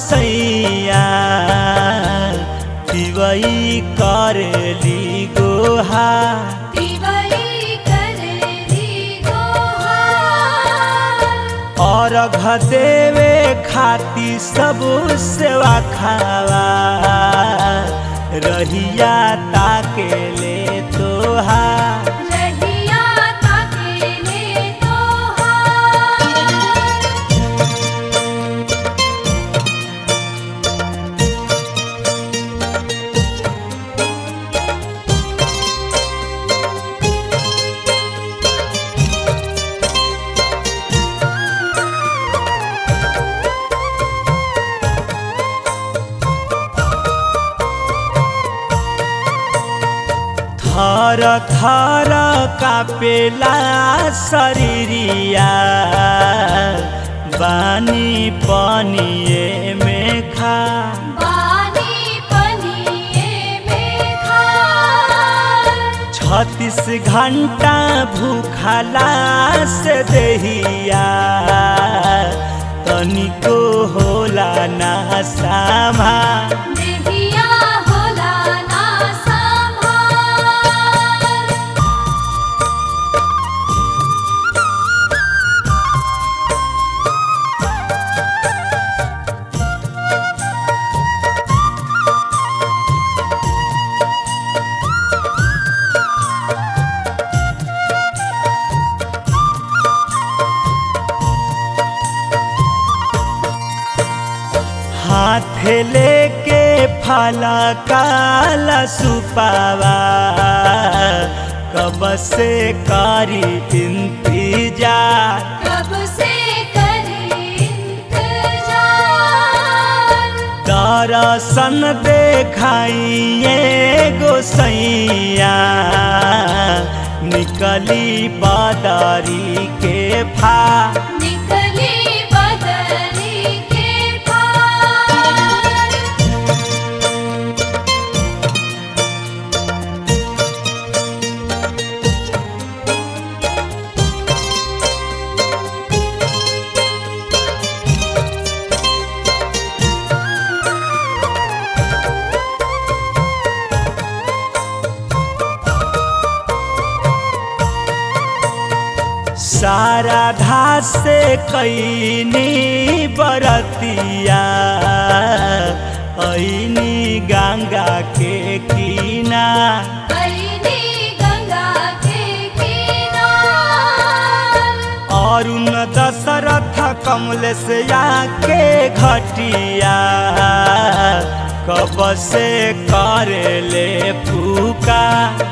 गोसैया तिवई करेली गोहा तिवई करेली गोहार और देवे खाती सब सेवा खावा रहिया ताके ले तोहा रहिया ताकेले तोहार थर थर कापेला शरीरिया बानी पनिए में खा बानी पनिये में खार छत्तीस घंटा भूखला से देहिया तनिको होला ना सामा देहिया होला ना संभार हाथ लेके फला काला सुपावा कब से कारी इंतजार कब से करे इंतजार दर्शन देखाइए गोसैया निकली बादारी के फा निकली बदली के पार सारा धास से कैनी बरतिया ऐनी गंगा के कीना ऐनी गंगा के किनार अरुण दशरथ कमल से आके घटिया कब से करे ले फूका